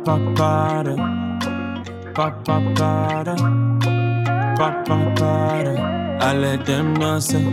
pa pa da, pa pa pa da, pa pa pa da. I let them know say.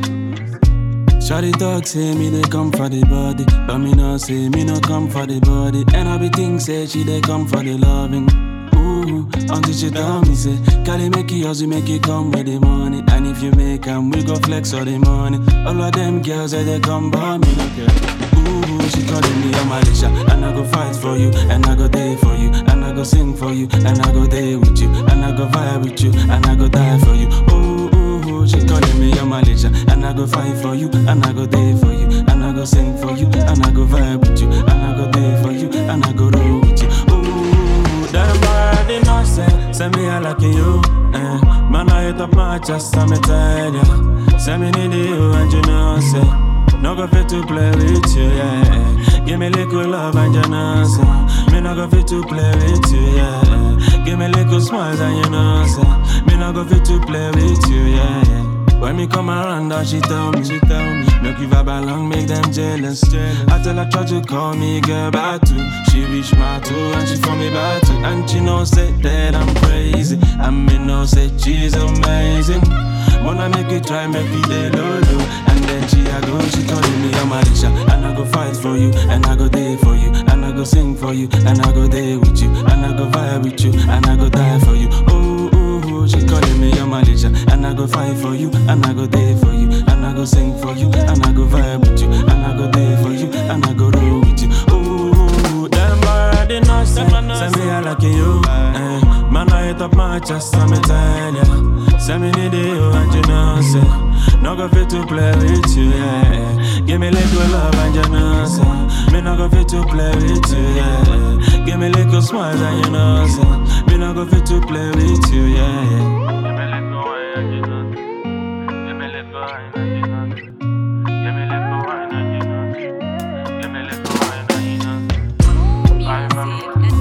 Shawty talk say me they come for the body, but me no say me no come for the body. And I be think say she they come for the loving. Ooh, until she tell me say, Cali make it hustle, make it come with the money. And if you make 'em, we go flex all the money. All of them girls that they come by me no care. Ooh, she calling me a Malaysia, and I go fight for you, and I go there for you, and I go sing for you, and I go there with you, and I go vibe with you, and I go die for you. Ooh, ooh, ooh, she calling me a Malaysia, and I go fight for you, and I go there for you, and I go sing for you, and I go vibe with you, and I go there for you, and I go roll with you. Ooh, them body no say, say me I like you. Eh. Man, I hit up my chest, I'm tell ya. Say me need you, and you know say. No go fit to play with you, yeah. Give me little love and you know say. Me no go fit to play with you, yeah. Give me little smiles and you know say. Me no go fit to play with you, yeah. yeah. When me come around, that she tell me, she tell me, make you vibe along, make them jealous. I tell her try to call me girl back too. She reach my two and she for me back too. And she know say that I'm crazy. I me know say she's amazing. Wanna make you try, make me day low low. And then she I go, she calling me a Marisha. And I go fight for you, and I go there for you, and I go sing for you, and I go there with you, and I go vibe with you, and I go die for you. Ooh, ooh, ooh, she calling me a Malaysia, and I go fight for you, and I go there for you, and I go sing for you, and I go vibe with you, and I go there for you, and I go roll with you. Ooh, them already know say, say me I like you. Eh. Man, I hit up my chest, I'm tell ya. Say me need you, and you know say, no go fit to play with you, yeah. Give me little love, and you know say, me no go fit to play with you, yeah. Give me little smiles, and you know say, me no go fit to play with you, yeah. yeah. Give me little wine, and you know say, give me little wine, and you know say, give me little wine, and you know say, give me little wine, and you know say. Music and